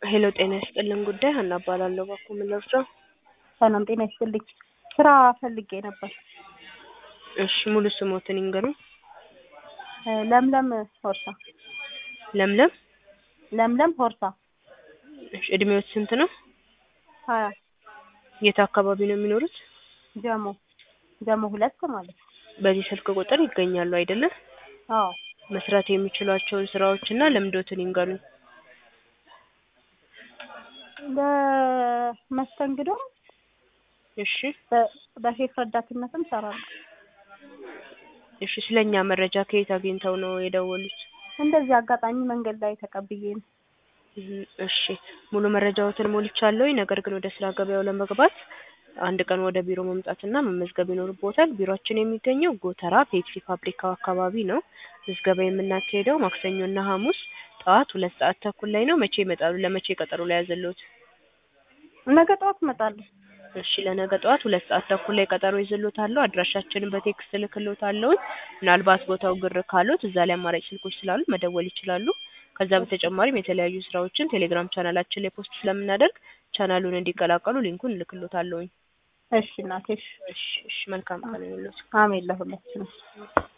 ሄሎ ጤና ይስጥልን ጉዳይ ሀና እባላለሁ። እባክዎ ምን ልርዳው? ሰላም ጤና ይስጥልኝ። ስራ ፈልጌ ነበር። እሺ ሙሉ ስሞትን ይንገሩኝ? እ ለምለም ሆርሳ። ለምለም ለምለም ሆርሳ እሺ እድሜዎት ስንት ነው? ሀያ የት አካባቢ ነው የሚኖሩት? ጀሞ ጀሞ ሁለት ማለት ነው። በዚህ ስልክ ቁጥር ይገኛሉ አይደለ? አዎ መስራት የሚችሏቸውን ስራዎች እና ልምዶትን ይንገሩኝ? በመስተንግዶ እሺ በ- በሼፍ ረዳትነትም እሰራለሁ። እሺ ስለኛ መረጃ ከየት አግኝተው ነው የደወሉት? እንደዚህ አጋጣሚ መንገድ ላይ ተቀብዬ ነው። እም፣ እሺ ሙሉ መረጃዎትን ሞልቻለሁኝ። ነገር ግን ወደ ስራ ገበያው ለመግባት አንድ ቀን ወደ ቢሮ መምጣትና መመዝገብ ይኖርቦታል። ቢሮአችን የሚገኘው ጎተራ ፔፕሲ ፋብሪካው አካባቢ ነው። ምዝገባ የምናካሄደው ማክሰኞና ሐሙስ ጠዋት ሁለት ሰዓት ተኩል ላይ ነው። መቼ ይመጣሉ? ለመቼ ቀጠሮ ላይ ያዘልዎት? ነገ ጠዋት እመጣለሁ። እሺ ለነገ ጠዋት ሁለት ሰዓት ተኩል ላይ ቀጠሮ ይዝልዎታለሁ። አድራሻችንን በቴክስት እልክልዎታለሁ። ምናልባት ቦታው ግር ካሎት እዛ ላይ አማራጭ ስልኮች ስላሉ መደወል ይችላሉ። ከዛ በተጨማሪም የተለያዩ ስራዎችን ቴሌግራም ቻናላችን ላይ ፖስት ስለምናደርግ ቻናሉን እንዲቀላቀሉ ሊንኩን እልክልዎታለሁኝ። እሺ እናቴ እሺ። እሺ እሺ መልካም ቀን ይሁንልዎት። አሜን ለሁላችንም።